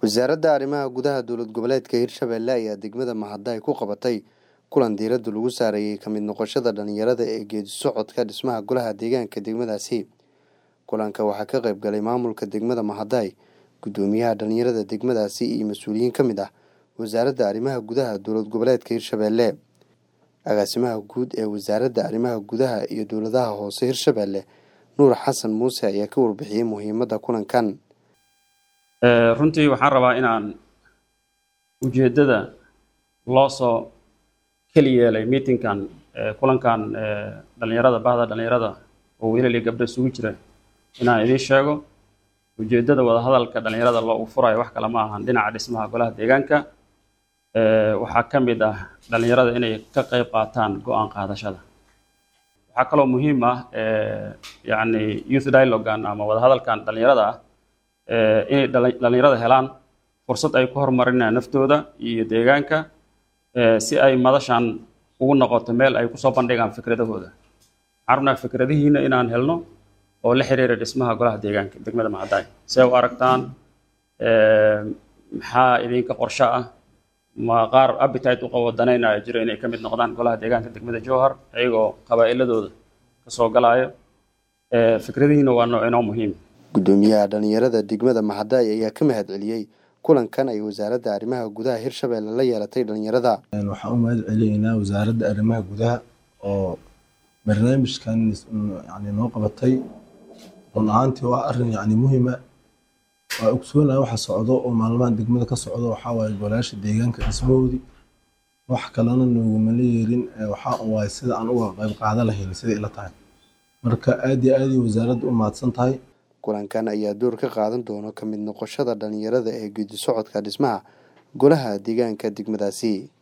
wasaaradda arrimaha gudaha dowlad goboleedka hirshabelle ayaa degmada mahadda ay ku qabatay kulan diiradda lagu saareeyey ka mid noqoshada dhalinyarada ee geedi socodka dhismaha golaha deegaanka degmadaasi kulanka waxaa ka qayb galay maamulka degmada mahadday guddoomiyaha dhalinyarada degmadaasi iyo mas-uuliyiin ka mid ah wasaaradda arrimaha gudaha dowlad goboleedka hirshabelle agaasimaha guud ee wasaaradda arrimaha gudaha iyo dowladaha hoose hirshabelle nuur xasan muuse ayaa ka warbixiyey muhiimadda kulankan runtii waxaan rabaa inaan ujeeddada loo soo keli yeelay meetingkan kulankan dhalinyarada bahda dhalinyarada oo wiilal iyo gabdho isugu jira inaan idiin sheego ujeeddada wadahadalka dhalinyarada loogu furayo wax kale ma ahan dhinaca dhismaha golaha deegaanka waxaa ka mid ah dhalinyarada inay ka qayb qaataan go-aan qaadashada waxaa kaloo muhiim ah yacni youth dialogan ama wadahadalkan dhalinyarada ah inay dhalinyarada helaan fursad ay ku horumarinayaan naftooda iyo deegaanka si ay madashan ugu noqoto meel ay kusoo bandhigaan fikradahooda waxaan rabnaa fikradihiina inaan helno oo la xiriira dhismaha golaha deegaanka degmada macadaay see u aragtaan maxaa idinka qorsho ah ma qaar appetite u qabo danaynaya jiro inay ka mid noqdaan golaha deegaanka degmada jowhar iyagoo qabaa'iladooda kasoo galaayo fikradihiina waa nooc inoo muhiim guddoomiyaha dhalinyarada degmada mahadday ayaa ka mahad celiyey kulankan ay wasaaradda arrimaha gudaha hirshabelle la yeelatay dhalinyarada waxaan u mahad celinaynaa wasaaradda arrimaha gudaha oo barnaamijkan yani noo qabatay run ahaantii waa arrin yani muhiima waa ogsoonaya waxa socdo oo maalmahan degmada ka socdo waxaa waaye golayaasha deegaanka dhismahoodii wax kalena noogumala yeerin waxaa waaye sida aan uga qayb qaadan lahayn siday ila tahay marka aad iyo aad wasaaradda u mahadsan tahay kulankan ayaa door ka qaadan doona ka mid noqoshada dhalinyarada ee geedi socodka dhismaha golaha deegaanka degmadaasi